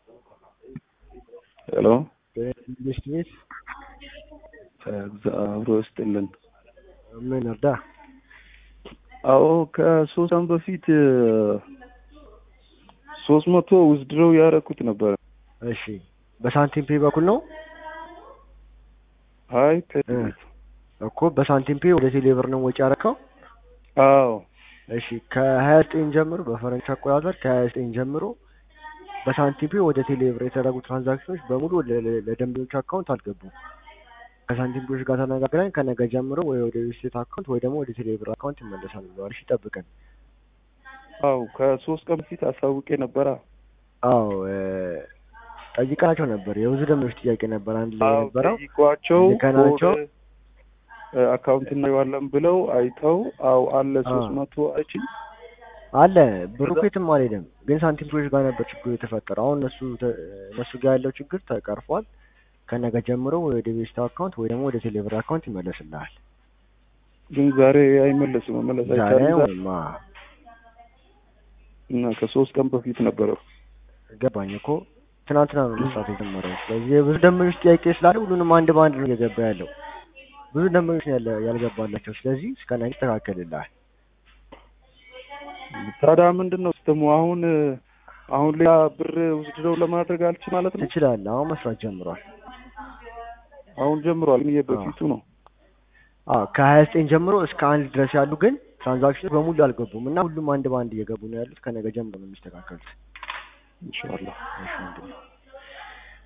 ሄሎ ትምህርት ቤት እግዚአብሔር ይስጥልን። ምን እርዳ? አዎ ከሶስት ዓመት በፊት ሶስት መቶ ውዝድረው ያደረኩት ነበረ። እሺ በሳንቲም ፔ በኩል ነው አይ እኮ በሳንቲም ፔ ወደ ቴሌብር ነው ወጪ ያረከው? አዎ እሺ ከሀያ ዘጠኝ ጀምሮ በፈረንጅ አቆጣጠር ከሀያ ዘጠኝ ጀምሮ በሳንቲም ፔ ወደ ቴሌብር የተደረጉ ትራንዛክሽኖች በሙሉ ለ- ለ- ለደንበኞች አካውንት አልገቡም። ከሳንቲም ፔዎች ጋር ተነጋግረን ከነገ ጀምሮ ወይ ወደ ዩስቴት አካውንት ወይ ደግሞ ወደ ቴሌብር አካውንት ይመለሳል ብለዋል። እሺ ጠብቀን። አዎ ከሶስት ቀን በፊት አሳውቄ ነበረ። አዎ እ፣ ጠይቀናቸው ነበር። የብዙ ደንበኞች ጥያቄ ነበር አንድ ላይ አዎ የነበረው ጠይቋቸው ልከናቸው ኮድ አካውንት እናየዋለን ብለው አይተው አው አለ አዎ። ሶስት መቶ አይችል አለ ብሩ እኮ የትም አልሄደም፣ ግን ሳንቲም ፔዎች ጋር ነበር ችግሩ የተፈጠረው። አሁን እነሱ ተ- እነሱ ጋር ያለው ችግር ተቀርፏል። ከነገ ጀምሮ ወደ ቤስታ አካውንት ወይ ደግሞ ወደ ቴሌብር አካውንት ይመለስልሃል። ግን ዛሬ አይመለስም መመለስ ዛሬ አይቻልም ወይማ እና ከሶስት ቀን በፊት ነበረ። ገባኝ እኮ ትናንትና ነው መስራት የጀመረው። ስለዚህ የብዙ ደንበኞች ጥያቄ ስላለ ሁሉንም አንድ በአንድ ነው እየገባ ያለው። ብዙ ደንበኞች ነው ያለ ያልገባላቸው። ስለዚህ እስከ ነገ ይስተካከልልሃል። ታዲያ ምንድን ነው ስትሙ አሁን አሁን ሌላ ብር ውስድረው ለማድረግ አልችል ማለት ነው። ትችላለህ። አሁን መስራት ጀምሯል። አሁን ጀምሯል። ግን የበፊቱ ነው። አዎ ከሀያ ዘጠኝ ጀምሮ እስከ አንድ ድረስ ያሉ ግን ትራንዛክሽኖች በሙሉ አልገቡም እና ሁሉም አንድ በአንድ እየገቡ ነው ያሉት። ከነገ ጀምሮ ነው የሚስተካከሉት። ኢንሻአላህ እሺ ወንድሜ።